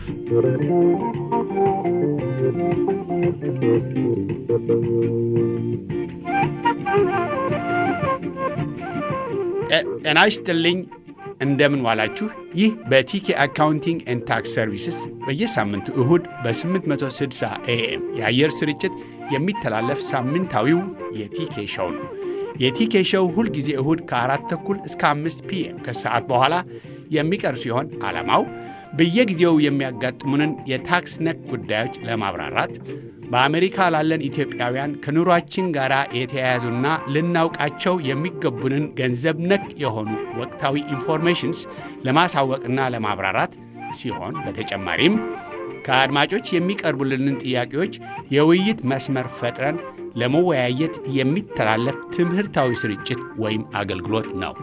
ጤና ይስጥልኝ። እንደምን ዋላችሁ። ይህ በቲኬ አካውንቲንግ ኤንድ ታክስ ሰርቪስስ በየሳምንቱ እሁድ በ860 ኤኤም የአየር ስርጭት የሚተላለፍ ሳምንታዊው የቲኬ ሸው ነው። የቲኬ ሸው ሁልጊዜ እሁድ ከአራት ተኩል እስከ አምስት ፒኤም ከሰዓት በኋላ የሚቀርብ ሲሆን ዓላማው በየጊዜው የሚያጋጥሙንን የታክስ ነክ ጉዳዮች ለማብራራት በአሜሪካ ላለን ኢትዮጵያውያን ከኑሯችን ጋር የተያያዙና ልናውቃቸው የሚገቡንን ገንዘብ ነክ የሆኑ ወቅታዊ ኢንፎርሜሽንስ ለማሳወቅና ለማብራራት ሲሆን በተጨማሪም ከአድማጮች የሚቀርቡልንን ጥያቄዎች የውይይት መስመር ፈጥረን ለመወያየት የሚተላለፍ ትምህርታዊ ስርጭት ወይም አገልግሎት ነው።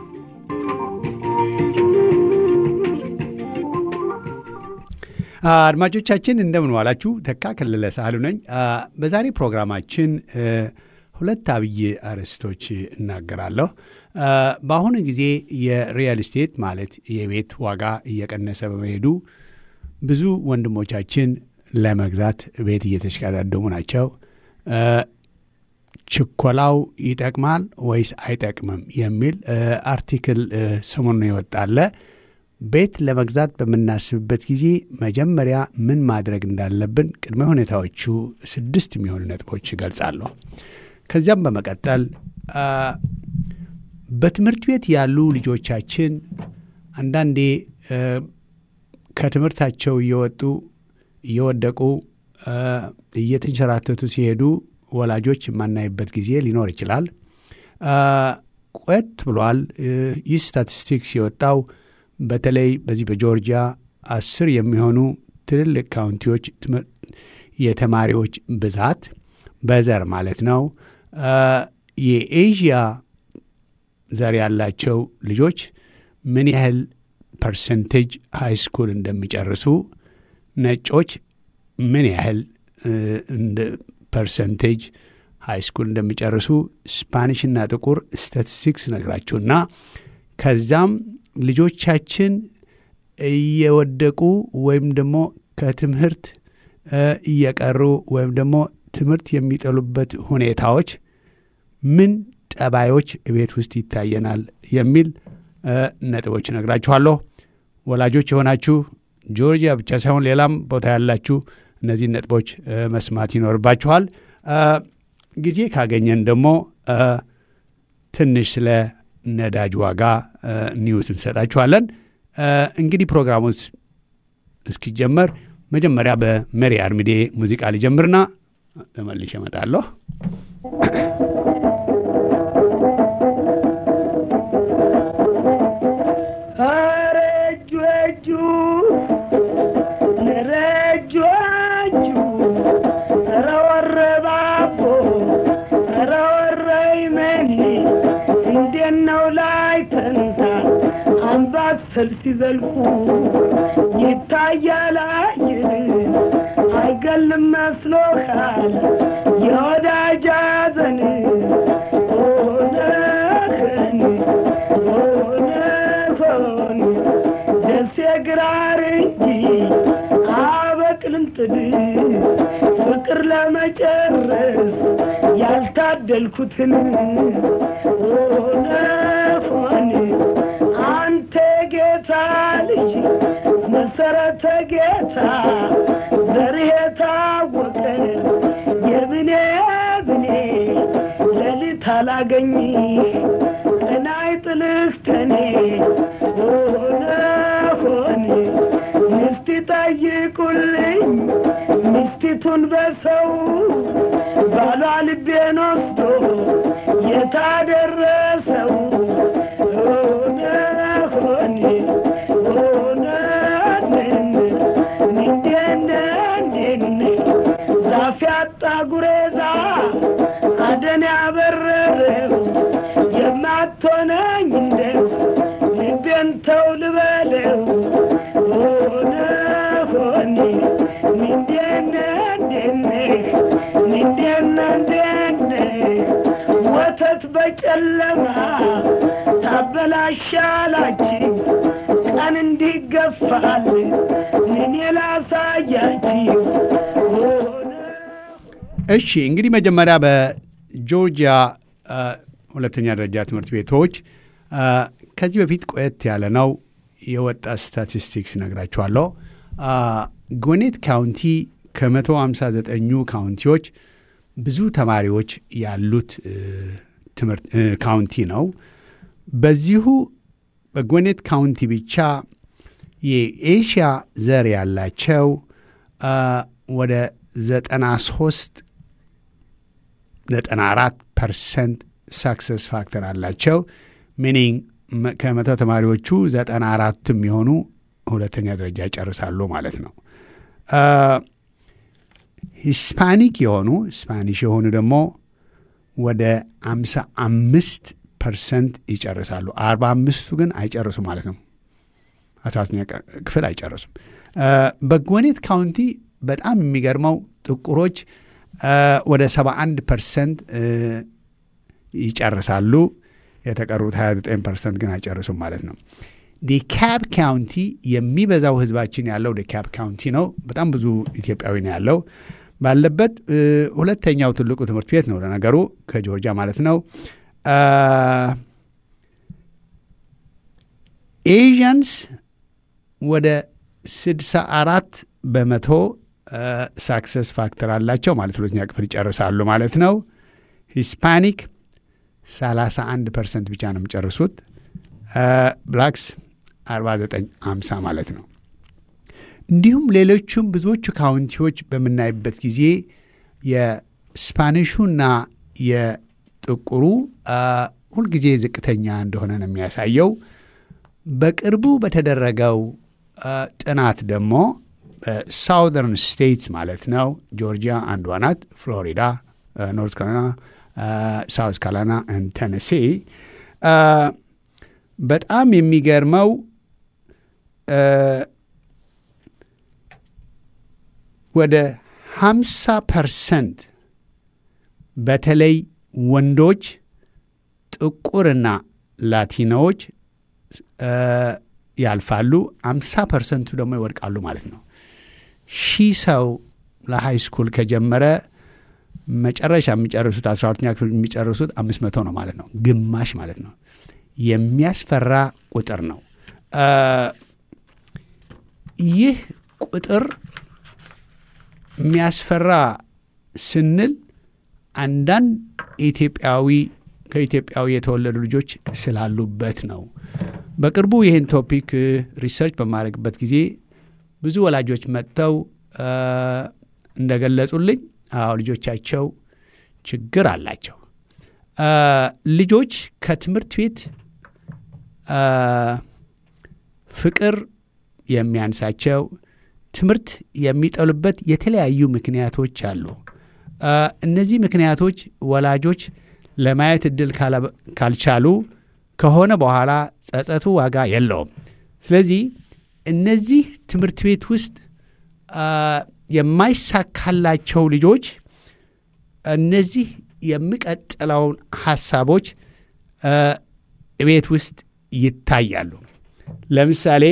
አድማጮቻችን እንደምን ዋላችሁ። ተካ ከለለ ሳህሉ ነኝ። በዛሬ ፕሮግራማችን ሁለት አብይ አርዕስቶች እናገራለሁ። በአሁኑ ጊዜ የሪያል ስቴት ማለት የቤት ዋጋ እየቀነሰ በመሄዱ ብዙ ወንድሞቻችን ለመግዛት ቤት እየተሽቀዳደሙ ናቸው። ችኮላው ይጠቅማል ወይስ አይጠቅምም የሚል አርቲክል ሰሞኑን ይወጣለ። ቤት ለመግዛት በምናስብበት ጊዜ መጀመሪያ ምን ማድረግ እንዳለብን ቅድመ ሁኔታዎቹ ስድስት የሚሆኑ ነጥቦች ይገልጻለሁ። ከዚያም በመቀጠል በትምህርት ቤት ያሉ ልጆቻችን አንዳንዴ ከትምህርታቸው እየወጡ እየወደቁ እየተንሸራተቱ ሲሄዱ ወላጆች የማናይበት ጊዜ ሊኖር ይችላል። ቆየት ብሏል። ይህ ስታቲስቲክስ የወጣው በተለይ በዚህ በጆርጂያ አስር የሚሆኑ ትልልቅ ካውንቲዎች የተማሪዎች ብዛት በዘር ማለት ነው የኤዥያ ዘር ያላቸው ልጆች ምን ያህል ፐርሰንቴጅ ሃይ ስኩል እንደሚጨርሱ፣ ነጮች ምን ያህል ፐርሰንቴጅ ሃይ ስኩል እንደሚጨርሱ ስፓኒሽና ጥቁር ስታቲስቲክስ ነግራችሁና ከዛም ልጆቻችን እየወደቁ ወይም ደግሞ ከትምህርት እየቀሩ ወይም ደግሞ ትምህርት የሚጠሉበት ሁኔታዎች ምን ጠባዮች ቤት ውስጥ ይታየናል የሚል ነጥቦች እነግራችኋለሁ። ወላጆች የሆናችሁ ጆርጂያ ብቻ ሳይሆን ሌላም ቦታ ያላችሁ እነዚህን ነጥቦች መስማት ይኖርባችኋል። ጊዜ ካገኘን ደግሞ ትንሽ ስለ ነዳጅ ዋጋ ኒውስ እንሰጣችኋለን። እንግዲህ ፕሮግራሙ እስኪጀመር መጀመሪያ በመሪ አርሚዴ ሙዚቃ ሊጀምርና ተመልሼ እመጣለሁ። ሰልፍ ሲዘልቁ ይታያል አይን አይገልም መስሎሃል የወዳጅ ሐዘን ሆነህን ሆነሆን ደሴ ግራር እንጂ አበቅልም ጥድ ፍቅር ለመጨረስ ያልታደልኩትን ሆነሆን አንተ ጌታ ልጅ መሰረተ ጌታ ዘርህ የታወቀ የብኔ ብኔ ሌሊት አላገኝ ቀናይ ጥልህ ከኔ ሆነ ሆን ሚስት ጠይቁልኝ ሚስቲቱን በሰው ባሏ ልቤን ወስዶ የታደረሰው ዛፍ ያጣ ጉሬዛ አደን ያበረረው የማትሆነኝ እንደው ልቤን ተው ልበለው ሆነ ሆኔ ምንዴነ እንዴነ ምንዴነ እንዴነ ወተት በጨለማ ታበላሻላችሁ ሕፃን እንዲገፋል እኔ ላሳያችሁ እሺ እንግዲህ መጀመሪያ በጆርጂያ አ፣ ሁለተኛ ደረጃ ትምህርት ቤቶች አ፣ ከዚህ በፊት ቆየት ያለ ነው የወጣ ስታቲስቲክስ ነግራችኋለሁ። አ፣ ጎኔት ካውንቲ ከመቶ ሃምሳ ዘጠኙ ካውንቲዎች ብዙ ተማሪዎች ያሉት እ፣ ትምህርት እ፣ ካውንቲ ነው። በዚሁ በጎኔት ካውንቲ ብቻ የኤሽያ ዘር ያላቸው አ፣ ወደ ዘጠና ሶስት ዘጠና አራት ፐርሰንት ሳክሰስ ፋክተር አላቸው። ሚኒንግ ከመቶ ተማሪዎቹ ዘጠና አራቱ የሚሆኑ ሁለተኛ ደረጃ ይጨርሳሉ ማለት ነው። አ፣ ሂስፓኒክ የሆኑ ስፓኒሽ የሆኑ ደግሞ ወደ አምሳ አምስት ፐርሰንት ይጨርሳሉ። አርባ አምስቱ ግን አይጨርሱም ማለት ነው። አስራ ሁለተኛ ክፍል አይጨርሱም። አ፣ በጎኔት ካውንቲ በጣም የሚገርመው ጥቁሮች አ፣ ወደ 71 ፐርሰንት ይጨርሳሉ። የተቀሩት 29 ፐርሰንት ግን አይጨርሱም ማለት ነው። ዲካብ ካውንቲ የሚበዛው ህዝባችን ያለው ዲካብ ካውንቲ ነው። በጣም ብዙ ኢትዮጵያዊ ነው ያለው ባለበት እ፣ ሁለተኛው ትልቁ ትምህርት ቤት ነው ለነገሩ ከጆርጂያ ማለት ነው። አ፣ ኤዥያንስ ወደ 64 በመቶ ሳክሰስ ፋክተር አላቸው ማለት ሁለተኛ ክፍል ይጨርሳሉ ማለት ነው። ሂስፓኒክ 31 ፐርሰንት ብቻ ነው የሚጨርሱት። ብላክስ 49 50 ማለት ነው። እንዲሁም ሌሎቹም ብዙዎቹ ካውንቲዎች በምናይበት ጊዜ የስፓኒሹና የጥቁሩ አ፣ ሁልጊዜ ዝቅተኛ እንደሆነ ነው የሚያሳየው። በቅርቡ በተደረገው አ፣ ጥናት ደግሞ ሳውዘርን ስቴትስ ማለት ነው ጆርጂያ አንዷ ናት፣ ፍሎሪዳ፣ ኖርት ካሮላይና፣ ሳውት ካሮላይና ቴነሲ በጣም የሚገርመው አ፣ ወደ 50 ፐርሰንት በተለይ ወንዶች ጥቁርና ላቲኖዎች አ፣ ያልፋሉ። 50 ፐርሰንቱ ደግሞ ይወድቃሉ ማለት ነው። ሺህ ሰው ለሃይ ስኩል ከጀመረ መጨረሻ የሚጨርሱት 12ኛ ክፍል የሚጨርሱት 500 ነው ማለት ነው። ግማሽ ማለት ነው። የሚያስፈራ ቁጥር ነው። አ፣ ይህ ቁጥር የሚያስፈራ ስንል አንዳንድ ኢትዮጵያዊ ከኢትዮጵያዊ የተወለዱ ልጆች ስላሉበት ነው። በቅርቡ ይህን ቶፒክ ሪሰርች በማድረግበት ጊዜ ብዙ ወላጆች መጥተው አ፣ እንደገለጹልኝ አዎ ልጆቻቸው ችግር አላቸው። አ፣ ልጆች ከትምህርት ቤት አ፣ ፍቅር የሚያንሳቸው ትምህርት የሚጠሉበት የተለያዩ ምክንያቶች አሉ። አ፣ እነዚህ ምክንያቶች ወላጆች ለማየት እድል ካላ- ካልቻሉ ከሆነ በኋላ ጸጸቱ ዋጋ የለውም። ስለዚህ እነዚህ ትምህርት ቤት ውስጥ አ፣ የማይሳካላቸው ልጆች እነዚህ የሚቀጥለውን ሀሳቦች አ፣ ቤት ውስጥ ይታያሉ። ለምሳሌ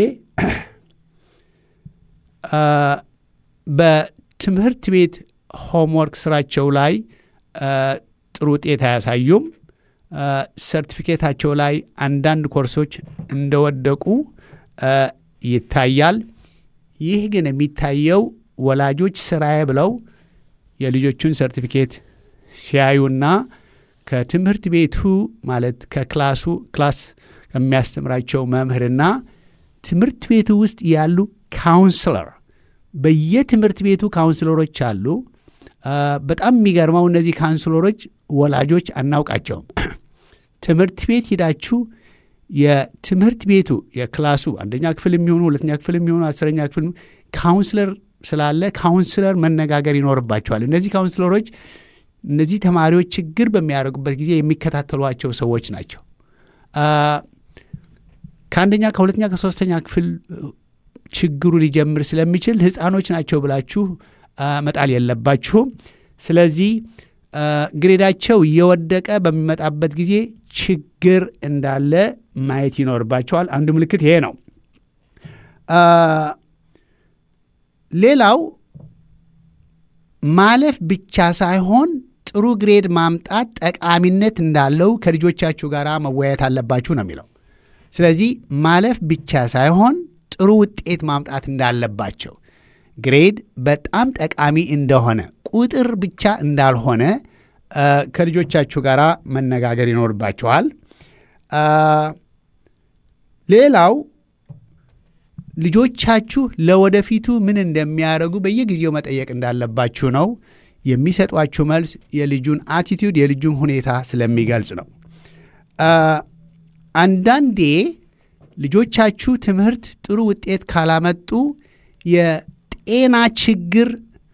አ፣ በትምህርት ቤት ሆምወርክ ስራቸው ላይ አ፣ ጥሩ ውጤት አያሳዩም። አ፣ ሰርቲፊኬታቸው ላይ አንዳንድ ኮርሶች እንደወደቁ አ፣ ይታያል። ይህ ግን የሚታየው ወላጆች ስራዬ ብለው የልጆቹን ሰርቲፊኬት ሲያዩና ከትምህርት ቤቱ ማለት ከክላሱ ክላስ ከሚያስተምራቸው መምህርና ትምህርት ቤቱ ውስጥ ያሉ ካውንስለር በየትምህርት ቤቱ ካውንስለሮች አሉ። አ፣ በጣም የሚገርመው እነዚህ ካውንስለሮች ወላጆች አናውቃቸውም። ትምህርት ቤት ሂዳችሁ የትምህርት ቤቱ የክላሱ አንደኛ ክፍል የሚሆኑ ሁለተኛ ክፍል የሚሆኑ አስረኛ ክፍል ካውንስለር ስላለ ካውንስለር መነጋገር ይኖርባቸዋል። እነዚህ ካውንስለሮች እነዚህ ተማሪዎች ችግር በሚያደርጉበት ጊዜ የሚከታተሏቸው ሰዎች ናቸው። አ፣ ከአንደኛ ከሁለተኛ ከሶስተኛ ክፍል ችግሩ ሊጀምር ስለሚችል ህፃኖች ናቸው ብላችሁ አ፣ መጣል የለባችሁም። ስለዚህ አ፣ ግሬዳቸው እየወደቀ በሚመጣበት ጊዜ ችግር እንዳለ ማየት ይኖርባቸዋል። አንዱ ምልክት ይሄ ነው። ሌላው ማለፍ ብቻ ሳይሆን ጥሩ ግሬድ ማምጣት ጠቃሚነት እንዳለው ከልጆቻችሁ ጋር መወያየት አለባችሁ ነው የሚለው። ስለዚህ ማለፍ ብቻ ሳይሆን ጥሩ ውጤት ማምጣት እንዳለባቸው ግሬድ በጣም ጠቃሚ እንደሆነ ቁጥር ብቻ እንዳልሆነ ከልጆቻችሁ ጋር መነጋገር ይኖርባችኋል። ሌላው ልጆቻችሁ ለወደፊቱ ምን እንደሚያደርጉ በየጊዜው መጠየቅ እንዳለባችሁ ነው። የሚሰጧችሁ መልስ የልጁን አቲቲዩድ የልጁን ሁኔታ ስለሚገልጽ ነው። አንዳንዴ ልጆቻችሁ ትምህርት ጥሩ ውጤት ካላመጡ የጤና ችግር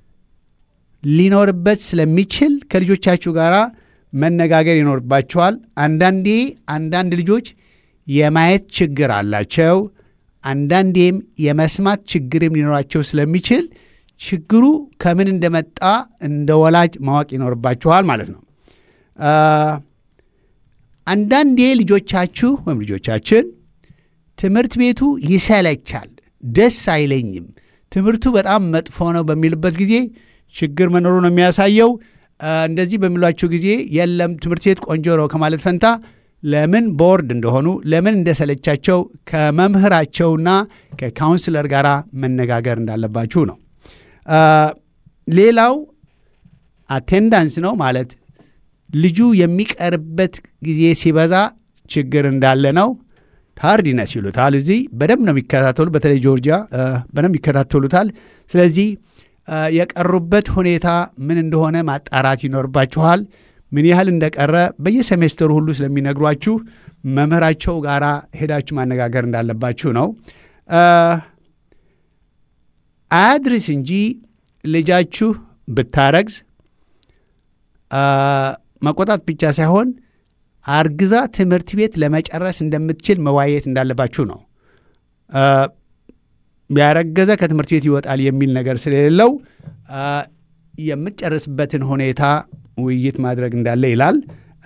ሊኖርበት ስለሚችል ከልጆቻችሁ ጋር መነጋገር ይኖርባቸዋል። አንዳንዴ አንዳንድ ልጆች የማየት ችግር አላቸው። አንዳንዴም የመስማት ችግርም ሊኖራቸው ስለሚችል ችግሩ ከምን እንደመጣ እንደ ወላጅ ማወቅ ይኖርባችኋል ማለት ነው። አንዳንዴ ልጆቻችሁ ወይም ልጆቻችን ትምህርት ቤቱ ይሰለቻል፣ ደስ አይለኝም፣ ትምህርቱ በጣም መጥፎ ነው በሚልበት ጊዜ ችግር መኖሩ ነው የሚያሳየው። እንደዚህ በሚሏቸው ጊዜ የለም ትምህርት ቤት ቆንጆ ነው ከማለት ፈንታ ለምን ቦርድ እንደሆኑ ለምን እንደሰለቻቸው ከመምህራቸውና ከካውንስለር ጋር መነጋገር እንዳለባችሁ ነው። ሌላው አቴንዳንስ ነው ማለት ልጁ የሚቀርበት ጊዜ ሲበዛ ችግር እንዳለ ነው። ታርዲነስ ይሉታል። እዚህ በደንብ ነው የሚከታተሉ። በተለይ ጆርጂያ በደንብ ይከታተሉታል። ስለዚህ የቀሩበት ሁኔታ ምን እንደሆነ ማጣራት ይኖርባችኋል። ምን ያህል እንደቀረ በየሴሜስተሩ ሁሉ ስለሚነግሯችሁ መምህራቸው ጋር ሄዳችሁ ማነጋገር እንዳለባችሁ ነው። አያድርስ እንጂ ልጃችሁ ብታረግዝ መቆጣት ብቻ ሳይሆን አርግዛ ትምህርት ቤት ለመጨረስ እንደምትችል መዋየት እንዳለባችሁ ነው። ያረገዘ ከትምህርት ቤት ይወጣል የሚል ነገር ስለሌለው የምትጨርስበትን ሁኔታ ውይይት ማድረግ እንዳለ ይላል።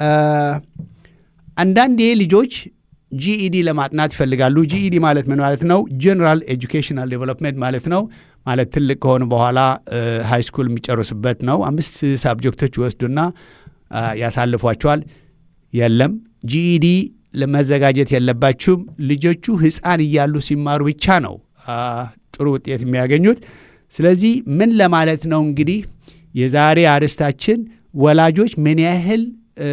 አንዳንዴ ልጆች ጂኢዲ ለማጥናት ይፈልጋሉ። ጂኢዲ ማለት ምን ማለት ነው? ጀነራል ኤጁኬሽናል ዴቨሎፕመንት ማለት ነው። ማለት ትልቅ ከሆኑ በኋላ ሃይ ስኩል የሚጨርሱበት ነው። አምስት ሳብጀክቶች ይወስዱና ያሳልፏቸዋል። የለም ጂኢዲ ለመዘጋጀት የለባችሁም። ልጆቹ ሕፃን እያሉ ሲማሩ ብቻ ነው ጥሩ ውጤት የሚያገኙት። ስለዚህ ምን ለማለት ነው እንግዲህ የዛሬ አርዕስታችን ወላጆች ምን ያህል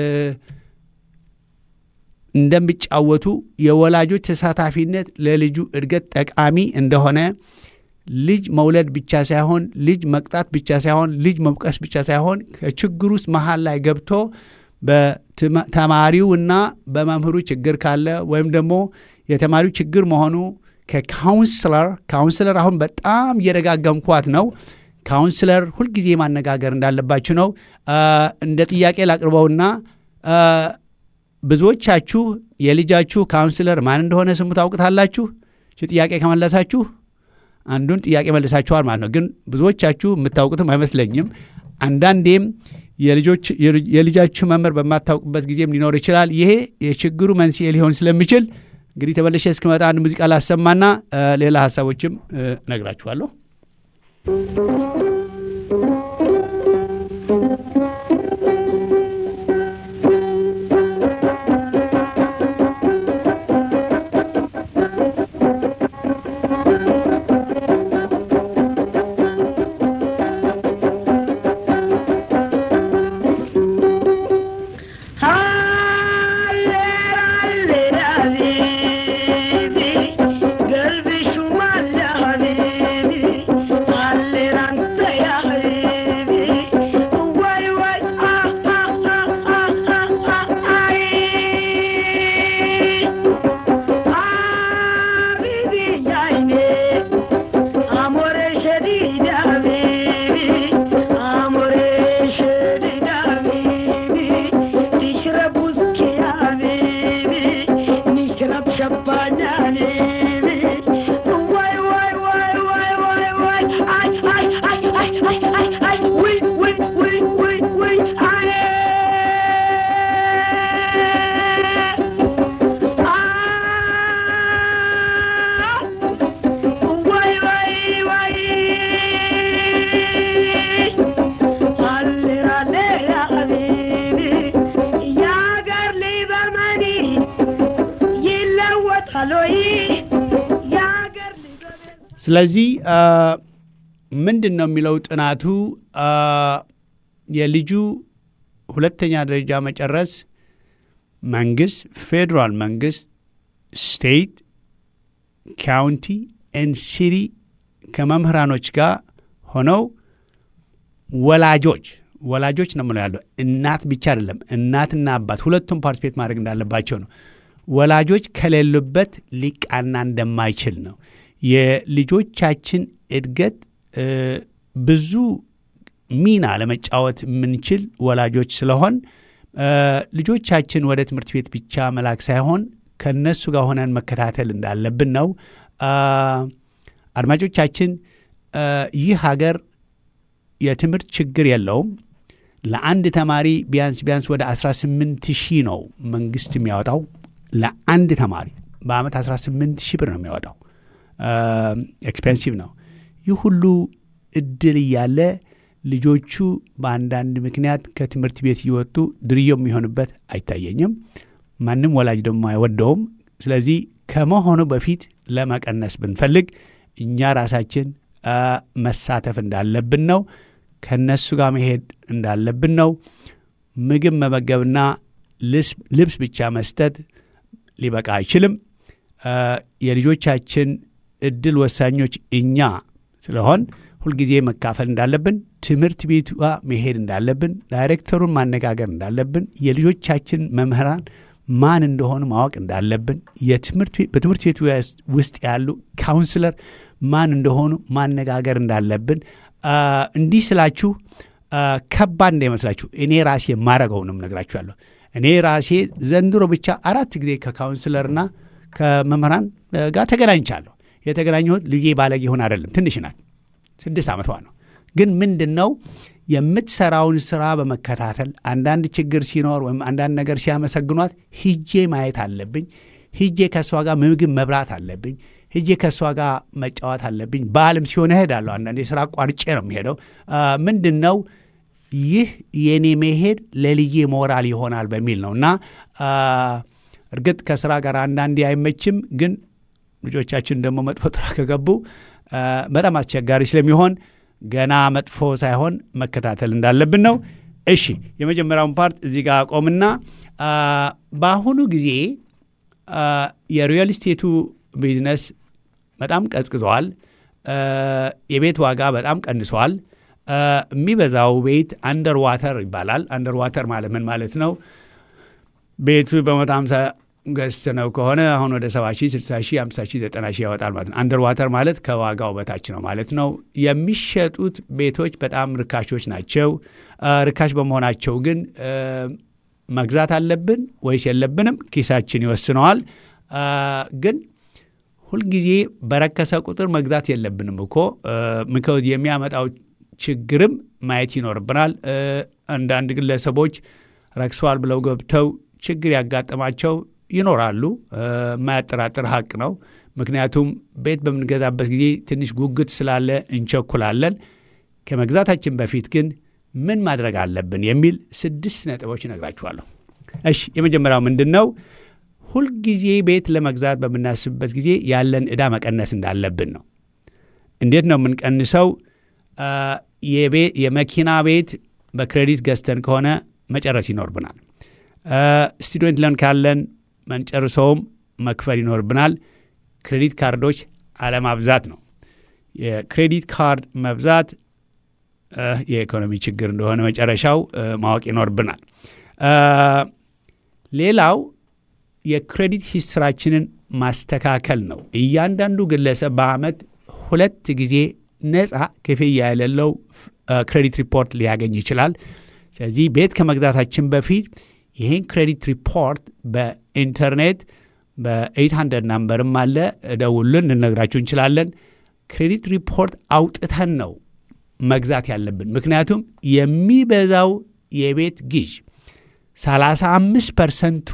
እንደሚጫወቱ የወላጆች ተሳታፊነት ለልጁ እድገት ጠቃሚ እንደሆነ ልጅ መውለድ ብቻ ሳይሆን ልጅ መቅጣት ብቻ ሳይሆን ልጅ መውቀስ ብቻ ሳይሆን ከችግር ውስጥ መሀል ላይ ገብቶ በተማሪው እና በመምህሩ ችግር ካለ ወይም ደግሞ የተማሪው ችግር መሆኑ ከካውንስለር ካውንስለር አሁን በጣም እየደጋገምኳት ነው። ካውንስለር ሁልጊዜ ማነጋገር እንዳለባችሁ ነው። እንደ ጥያቄ ላቅርበውና ብዙዎቻችሁ የልጃችሁ ካውንስለር ማን እንደሆነ ስሙ ታውቅታላችሁ። ጥያቄ ከመለሳችሁ አንዱን ጥያቄ መልሳችኋል ማለት ነው። ግን ብዙዎቻችሁ የምታውቁትም አይመስለኝም። አንዳንዴም የልጃችሁ መምህር በማታውቅበት ጊዜም ሊኖር ይችላል። ይሄ የችግሩ መንስኤ ሊሆን ስለሚችል እንግዲህ ተመልሼ እስክመጣ አንድ ሙዚቃ ላሰማና ሌላ ሀሳቦችም እነግራችኋለሁ። ስለዚህ ምንድን ነው የሚለው ጥናቱ የልጁ ሁለተኛ ደረጃ መጨረስ መንግስት፣ ፌዴራል መንግስት፣ ስቴት፣ ካውንቲ ኤን ሲቲ ከመምህራኖች ጋር ሆነው ወላጆች ወላጆች ነው ምለው ያለው እናት ብቻ አይደለም። እናትና አባት ሁለቱም ፓርቲፔት ማድረግ እንዳለባቸው ነው። ወላጆች ከሌሉበት ሊቃና እንደማይችል ነው። የልጆቻችን እድገት ብዙ ሚና ለመጫወት የምንችል ወላጆች ስለሆን ልጆቻችን ወደ ትምህርት ቤት ብቻ መላክ ሳይሆን ከእነሱ ጋር ሆነን መከታተል እንዳለብን ነው። አድማጮቻችን ይህ ሀገር የትምህርት ችግር የለውም። ለአንድ ተማሪ ቢያንስ ቢያንስ ወደ 18 ሺህ ነው መንግስት የሚያወጣው ለአንድ ተማሪ በአመት 18 ሺህ ብር ነው የሚያወጣው። ኤክስፔንሲቭ ነው። ይህ ሁሉ እድል እያለ ልጆቹ በአንዳንድ ምክንያት ከትምህርት ቤት እየወጡ ድርዮ የሚሆንበት አይታየኝም። ማንም ወላጅ ደግሞ አይወደውም። ስለዚህ ከመሆኑ በፊት ለመቀነስ ብንፈልግ እኛ ራሳችን መሳተፍ እንዳለብን ነው። ከነሱ ጋር መሄድ እንዳለብን ነው። ምግብ መመገብና ልብስ ብቻ መስጠት ሊበቃ አይችልም። የልጆቻችን እድል ወሳኞች እኛ ስለሆን ሁልጊዜ መካፈል እንዳለብን፣ ትምህርት ቤቱ መሄድ እንዳለብን፣ ዳይሬክተሩን ማነጋገር እንዳለብን፣ የልጆቻችን መምህራን ማን እንደሆኑ ማወቅ እንዳለብን፣ በትምህርት ቤቱ ውስጥ ያሉ ካውንስለር ማን እንደሆኑ ማነጋገር እንዳለብን እንዲህ ስላችሁ ከባድ እንዳይመስላችሁ እኔ ራሴ የማረገውንም ነግራችኋለሁ። እኔ ራሴ ዘንድሮ ብቻ አራት ጊዜ ከካውንስለርና ከመምህራን ጋር ተገናኝቻለሁ። የተገናኘሁት ልጄ ባለጌ ሆን አይደለም፣ ትንሽ ናት፣ ስድስት ዓመቷ ነው። ግን ምንድን ነው የምትሰራውን ስራ በመከታተል አንዳንድ ችግር ሲኖር ወይም አንዳንድ ነገር ሲያመሰግኗት ሂጄ ማየት አለብኝ። ሂጄ ከእሷ ጋር ምግብ መብላት አለብኝ። ሂጄ ከእሷ ጋር መጫወት አለብኝ። በዓልም ሲሆን እሄዳለሁ። አንዳንድ የስራ ቋርጬ ነው የሚሄደው። ምንድን ነው ይህ የኔ መሄድ ለልዬ ሞራል ይሆናል በሚል ነው እና እርግጥ ከስራ ጋር አንዳንዴ አይመችም፣ ግን ልጆቻችን ደግሞ መጥፎ ጥራ ከገቡ በጣም አስቸጋሪ ስለሚሆን ገና መጥፎ ሳይሆን መከታተል እንዳለብን ነው። እሺ የመጀመሪያውን ፓርት እዚህ ጋር ቆምና በአሁኑ ጊዜ የሪል ስቴቱ ቢዝነስ በጣም ቀዝቅዘዋል። የቤት ዋጋ በጣም ቀንሷል። የሚበዛው ቤት አንደር ዋተር ይባላል። አንደር ዋተር ማለት ምን ማለት ነው? ቤቱ በመቶ ሃምሳ ገዝተነው ከሆነ አሁን ወደ ሰባ ሺህ ስልሳ ሺህ ሃምሳ ሺህ ዘጠና ሺህ ያወጣል ማለት ነው። አንደር ዋተር ማለት ከዋጋው በታች ነው ማለት ነው። የሚሸጡት ቤቶች በጣም ርካሾች ናቸው። ርካሽ በመሆናቸው ግን መግዛት አለብን ወይስ የለብንም? ኪሳችን ይወስነዋል። ግን ሁልጊዜ በረከሰ ቁጥር መግዛት የለብንም እኮ ምከውዝ የሚያመጣው ችግርም ማየት ይኖርብናል። አንዳንድ ግለሰቦች ረክሰዋል ብለው ገብተው ችግር ያጋጠማቸው ይኖራሉ። የማያጠራጥር ሀቅ ነው። ምክንያቱም ቤት በምንገዛበት ጊዜ ትንሽ ጉጉት ስላለ እንቸኩላለን። ከመግዛታችን በፊት ግን ምን ማድረግ አለብን የሚል ስድስት ነጥቦች እነግራችኋለሁ። እሺ፣ የመጀመሪያው ምንድን ነው? ሁልጊዜ ቤት ለመግዛት በምናስብበት ጊዜ ያለን ዕዳ መቀነስ እንዳለብን ነው። እንዴት ነው የምንቀንሰው? የመኪና ቤት በክሬዲት ገዝተን ከሆነ መጨረስ ይኖርብናል። ስቱደንት ለን ካለን መንጨርሰውም መክፈል ይኖርብናል። ክሬዲት ካርዶች አለማብዛት ነው። የክሬዲት ካርድ መብዛት የኢኮኖሚ ችግር እንደሆነ መጨረሻው ማወቅ ይኖርብናል። ሌላው የክሬዲት ሂስትራችንን ማስተካከል ነው። እያንዳንዱ ግለሰብ በዓመት ሁለት ጊዜ ነፃ ክፍያ የሌለው ክሬዲት ሪፖርት ሊያገኝ ይችላል። ስለዚህ ቤት ከመግዛታችን በፊት ይህን ክሬዲት ሪፖርት በኢንተርኔት በ800 ናምበርም አለ ደውሉን፣ ልነግራችሁ እንችላለን። ክሬዲት ሪፖርት አውጥተን ነው መግዛት ያለብን። ምክንያቱም የሚበዛው የቤት ግዥ 35 ፐርሰንቱ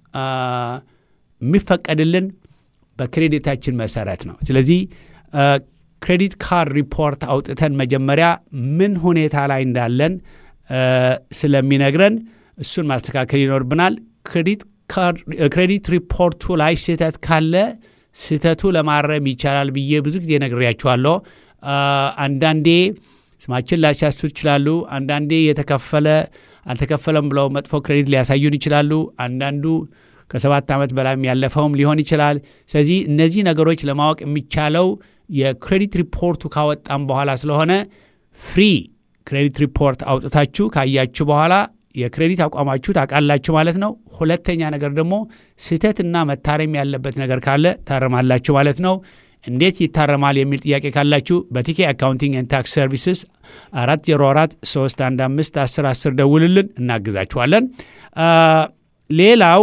የሚፈቀድልን በክሬዲታችን መሰረት ነው። ስለዚህ ክሬዲት ካርድ ሪፖርት አውጥተን መጀመሪያ ምን ሁኔታ ላይ እንዳለን ስለሚነግረን እሱን ማስተካከል ይኖርብናል። ክሬዲት ሪፖርቱ ላይ ስህተት ካለ ስህተቱ ለማረም ይቻላል ብዬ ብዙ ጊዜ ነግሬያችኋለሁ። አንዳንዴ ስማችን ሊያሲያስቱ ይችላሉ። አንዳንዴ የተከፈለ አልተከፈለም ብለው መጥፎ ክሬዲት ሊያሳዩን ይችላሉ። አንዳንዱ ከሰባት ዓመት በላይም ያለፈውም ሊሆን ይችላል። ስለዚህ እነዚህ ነገሮች ለማወቅ የሚቻለው የክሬዲት ሪፖርቱ ካወጣም በኋላ ስለሆነ ፍሪ ክሬዲት ሪፖርት አውጥታችሁ ካያችሁ በኋላ የክሬዲት አቋማችሁ ታውቃላችሁ ማለት ነው። ሁለተኛ ነገር ደግሞ ስህተትና መታረም ያለበት ነገር ካለ ታረማላችሁ ማለት ነው። እንዴት ይታረማል የሚል ጥያቄ ካላችሁ በቲኬ አካውንቲንግ ኤንድ ታክስ ሰርቪስስ አራት ዜሮ አራት ሶስት አንድ አምስት አስር አስር ደውልልን እናግዛችኋለን። ሌላው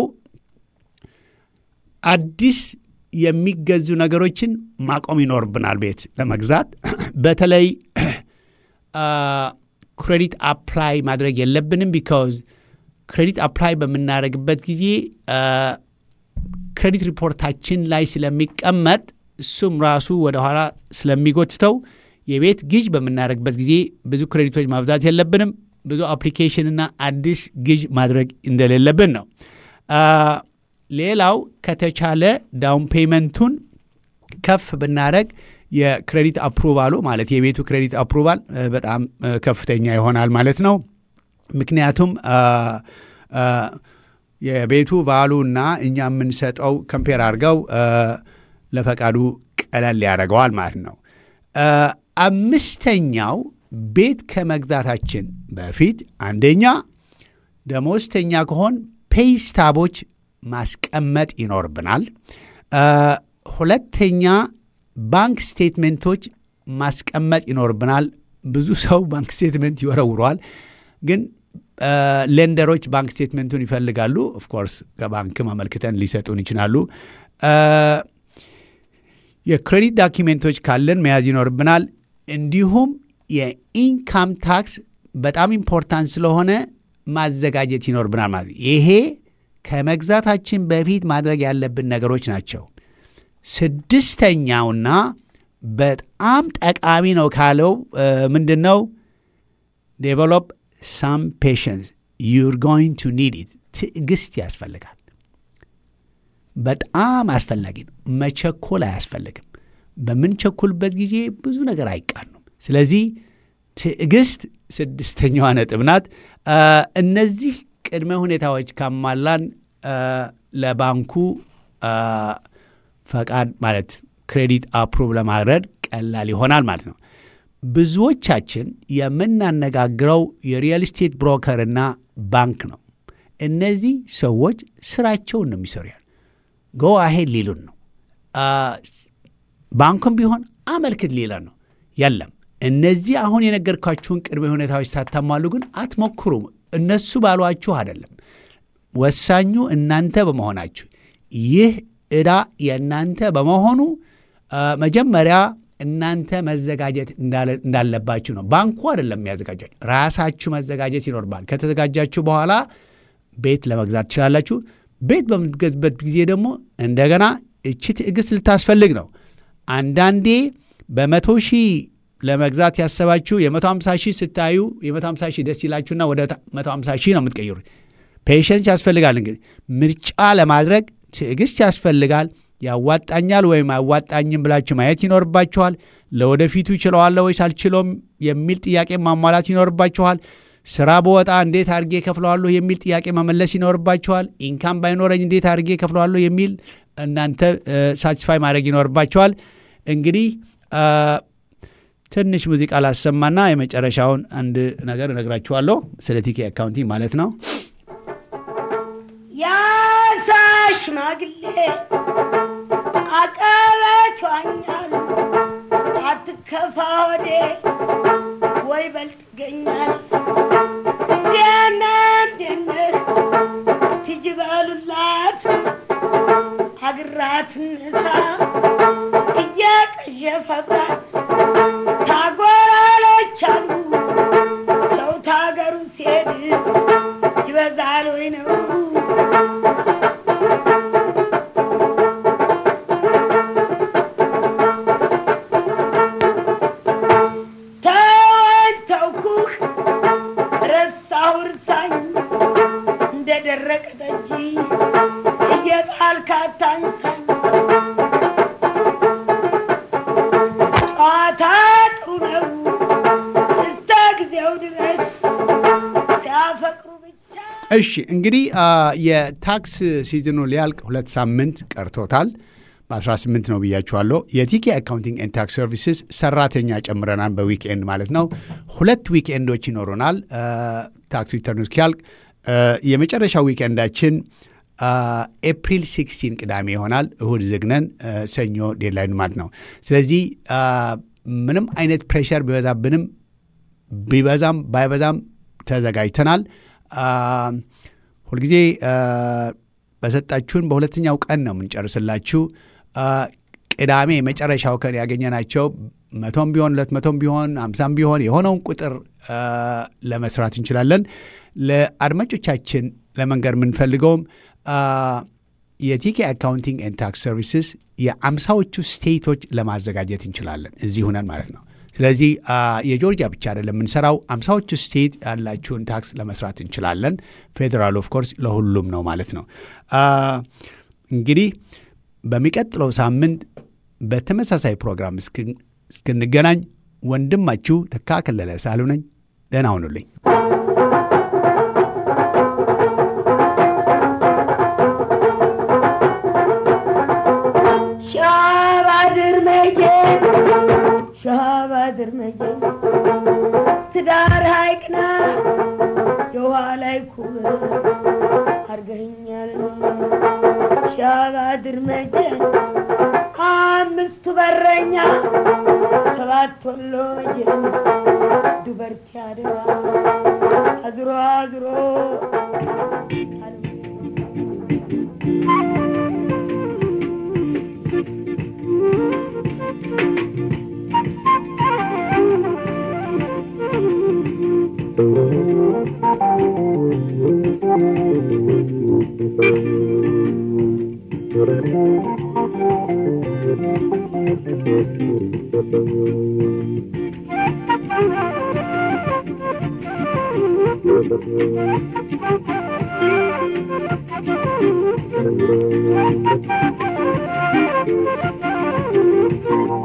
አዲስ የሚገዙ ነገሮችን ማቆም ይኖርብናል። ቤት ለመግዛት በተለይ ክሬዲት አፕላይ ማድረግ የለብንም። ቢካዝ ክሬዲት አፕላይ በምናደርግበት ጊዜ ክሬዲት ሪፖርታችን ላይ ስለሚቀመጥ እሱም ራሱ ወደኋላ ስለሚጎትተው የቤት ግዥ በምናደርግበት ጊዜ ብዙ ክሬዲቶች ማብዛት የለብንም። ብዙ አፕሊኬሽንና አዲስ ግዥ ማድረግ እንደሌለብን ነው። ሌላው ከተቻለ ዳውን ፔመንቱን ከፍ ብናደረግ የክሬዲት አፕሩቫሉ ማለት የቤቱ ክሬዲት አፕሩቫል በጣም ከፍተኛ ይሆናል ማለት ነው። ምክንያቱም የቤቱ ቫሉ እና እኛ የምንሰጠው ከምፔር አድርገው ለፈቃዱ ቀለል ያደርገዋል ማለት ነው። አምስተኛው ቤት ከመግዛታችን በፊት አንደኛ ደሞዝተኛ ከሆን ፔይስታቦች ማስቀመጥ ይኖርብናል። ሁለተኛ ባንክ ስቴትመንቶች ማስቀመጥ ይኖርብናል። ብዙ ሰው ባንክ ስቴትመንት ይወረውረዋል፣ ግን ሌንደሮች ባንክ ስቴትመንቱን ይፈልጋሉ። ኦፍኮርስ ከባንክ አመልክተን ሊሰጡን ይችላሉ። የክሬዲት ዳኪሜንቶች ካለን መያዝ ይኖርብናል። እንዲሁም የኢንካም ታክስ በጣም ኢምፖርታንት ስለሆነ ማዘጋጀት ይኖርብናል ማለት ይሄ ከመግዛታችን በፊት ማድረግ ያለብን ነገሮች ናቸው። ስድስተኛውና በጣም ጠቃሚ ነው ካለው ምንድን ነው? ዴቨሎፕ ሳም ፔሽንስ ዩር ጎይንግ ቱ ኒድ ኢት። ትዕግስት ያስፈልጋል። በጣም አስፈላጊ ነው። መቸኮል አያስፈልግም። በምንቸኩልበት ጊዜ ብዙ ነገር አይቃኑም። ስለዚህ ትዕግስት ስድስተኛዋ ነጥብ ናት። እነዚህ ቅድመ ሁኔታዎች ካሟላን ለባንኩ ፈቃድ ማለት ክሬዲት አፕሩቭ ለማድረግ ቀላል ይሆናል ማለት ነው። ብዙዎቻችን የምናነጋግረው የሪል ስቴት ብሮከርና ባንክ ነው። እነዚህ ሰዎች ስራቸውን ነው የሚሰሩ ያል ጎ አሄድ ሊሉን ነው። ባንኩም ቢሆን አመልክት ሊለን ነው። የለም እነዚህ አሁን የነገርኳችሁን ቅድመ ሁኔታዎች ሳታሟሉ ግን አትሞክሩም። እነሱ ባሏችሁ አይደለም። ወሳኙ እናንተ በመሆናችሁ ይህ ዕዳ የእናንተ በመሆኑ መጀመሪያ እናንተ መዘጋጀት እንዳለባችሁ ነው። ባንኩ አይደለም የሚያዘጋጃችሁ፣ ራሳችሁ መዘጋጀት ይኖርባል። ከተዘጋጃችሁ በኋላ ቤት ለመግዛት ትችላላችሁ። ቤት በምትገዝበት ጊዜ ደግሞ እንደገና እቺ ትዕግስት ልታስፈልግ ነው። አንዳንዴ በመቶ ሺህ ለመግዛት ያሰባችሁ የመቶ ሃምሳ ሺህ ስታዩ የመቶ ሃምሳ ሺህ ደስ ይላችሁና ወደ መቶ ሃምሳ ሺህ ነው የምትቀይሩት። ፔሽንስ ያስፈልጋል። እንግዲህ ምርጫ ለማድረግ ትዕግስት ያስፈልጋል። ያዋጣኛል ወይም አያዋጣኝም ብላችሁ ማየት ይኖርባችኋል። ለወደፊቱ ይችለዋለሁ ወይስ አልችለውም የሚል ጥያቄ ማሟላት ይኖርባችኋል። ስራ በወጣ እንዴት አድርጌ ከፍለዋለሁ የሚል ጥያቄ መመለስ ይኖርባችኋል። ኢንካም ባይኖረኝ እንዴት አድርጌ ከፍለዋለሁ የሚል እናንተ ሳቲስፋይ ማድረግ ይኖርባችኋል። እንግዲህ ትንሽ ሙዚቃ ላሰማና የመጨረሻውን አንድ ነገር እነግራችኋለሁ ስለ ቲኬ አካውንቲንግ ማለት ነው። ያሳ ሽማግሌ አቀበቷኛል አትከፋ ወዴ ወይ በልጥ ይገኛል እንዴነ እንዴነህ እስቲጅ በሉላት አግራት ንሳ እየቀዠፈባት ታጎራሎች አሉ ሰው ታገሩ ሲሄድ ይበዛል ወይ ነው ተወኝ ተውኩህ እሺ እንግዲህ የታክስ ሲዝኑ ሊያልቅ ሁለት ሳምንት ቀርቶታል። በ18 ነው ብያችኋለሁ። የቲኬ አካውንቲንግ ኤንድ ታክስ ሰርቪስስ ሰራተኛ ጨምረናል፣ በዊክኤንድ ማለት ነው። ሁለት ዊክኤንዶች ይኖሩናል ታክስ ሪተርኑ እስኪያልቅ። የመጨረሻው ዊክኤንዳችን ኤፕሪል 16 ቅዳሜ ይሆናል። እሁድ ዝግነን፣ ሰኞ ዴድላይን ማለት ነው። ስለዚህ ምንም አይነት ፕሬሸር ቢበዛብንም ቢበዛም ባይበዛም ተዘጋጅተናል። ሁልጊዜ በሰጣችሁን በሁለተኛው ቀን ነው የምንጨርስላችሁ። ቅዳሜ የመጨረሻው ቀን ያገኘናቸው መቶም ቢሆን ሁለት መቶም ቢሆን አምሳም ቢሆን የሆነውን ቁጥር ለመስራት እንችላለን። ለአድማጮቻችን ለመንገር የምንፈልገውም የቲኬ አካውንቲንግ ኤንድ ታክስ ሰርቪስስ የአምሳዎቹ ስቴቶች ለማዘጋጀት እንችላለን እዚህ ሁነን ማለት ነው። ስለዚህ የጆርጂያ ብቻ አይደለም የምንሰራው፣ አምሳዎቹ ስቴት ያላችሁን ታክስ ለመስራት እንችላለን። ፌዴራል ኦፍ ኮርስ ለሁሉም ነው ማለት ነው። እንግዲህ በሚቀጥለው ሳምንት በተመሳሳይ ፕሮግራም እስክንገናኝ ወንድማችሁ ተካ ከለለ ሳሉ ነኝ። ደህና ሁኑልኝ። ሻባድር መቼ ሻባድር መቼ ትዳር ሐይቅና የውሃ ላይ ኩብ አርገኛል ሻባድር መቼ አምስቱ በረኛ ሰባት ወሎ መቼ ዱበርቲ አደራ አዝሮ አዝሮ Thank you.